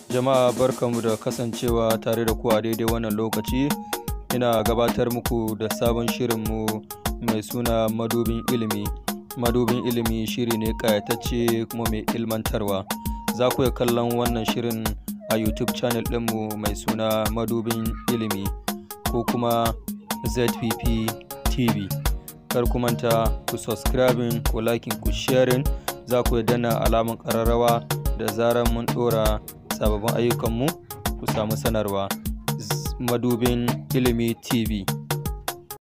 Jama'a barkanmu da kasancewa tare da ku a daidai wannan lokaci. Ina gabatar muku da sabon shirinmu mai suna madubin ilimi. Madubin ilimi shiri ne ƙayatacce kuma mai ilmantarwa. Za ku iya kallon wannan shirin a YouTube channel ɗinmu mai suna madubin ilimi ko kuma ZPP TV. Kar ku manta ku subscribing ku liking ku sharing za ku danna alamun ƙararrawa da zarar mun ɗora sababbin ayyukanmu ku samu sanarwa. Madubin ilimi TV.